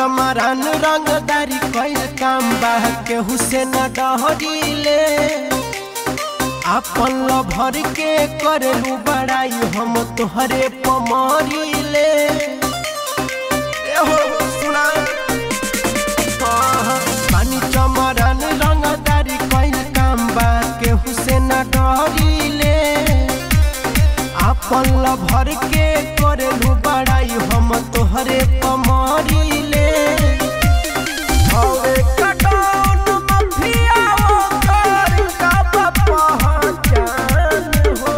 चमरान रंगदारी कईल काम बा केहू से न डहरीले आपन लभर के करेलू बड़ाई हम तोहरे पमरीले एहो सुना हाँ, पानी चमरान रंगदारी कईल काम बा केहू से न डहरीले आपन लभर के करेलू बड़ाई हम तोहरे पमरीले हवे कटौन मफिया ओकर कब पहचान हो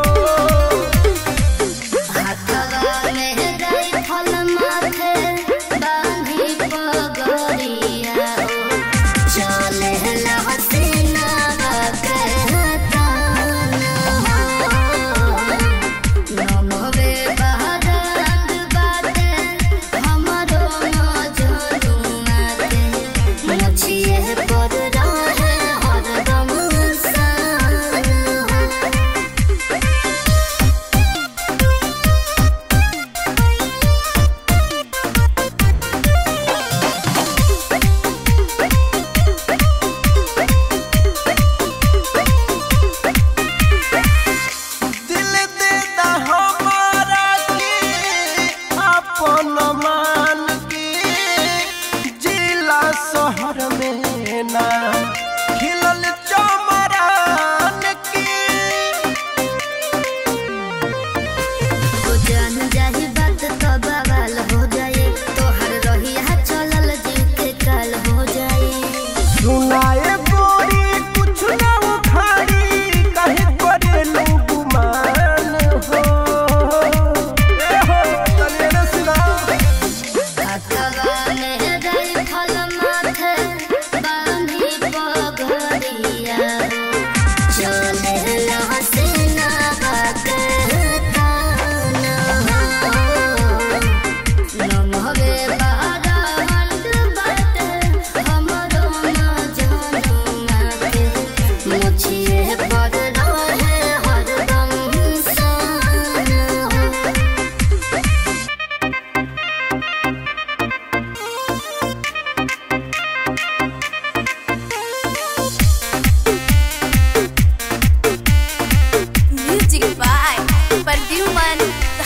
हाथवा में राइफल माथे बांधी पगड़िया हो चले हसीना के तान हो नमवे बहरात बाटे हमरो मजनुआ के मछिए पर रहे हरदम सान हो दिल दे दा हमारा के अपन मान के जिला शहर में ना खिलल चमरान के हो जान जाही बात तो बवाल हो जाए तोहर रहिया चलल जीव के काल हो जाए सुनाए बोरी कुछ ना उखाड़ी कहे करेलू गुमान हो ए हो तने रे सुना हाथवा में राइफल माथे बांधी पगड़िया चले हसीना के तान हो नमवे बहरात बाटे हमरो मजनुआ के मुछिए पर रहे हरदम सान हो Music by Perfuman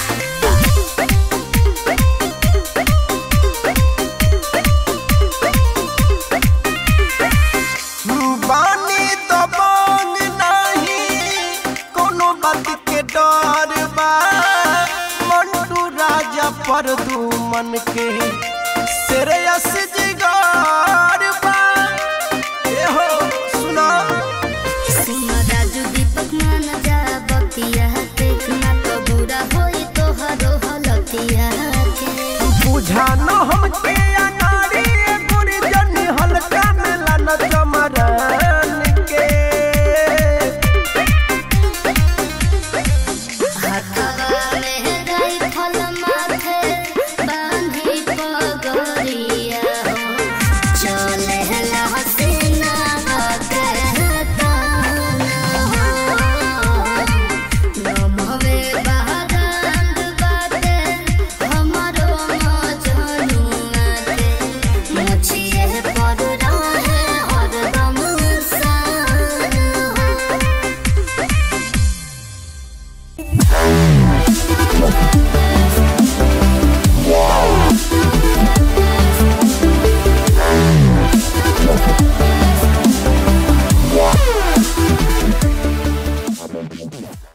बानी तो बांग नहीं कोनो बात के डर बा मंटू राजा पर दू मन के श्रेयस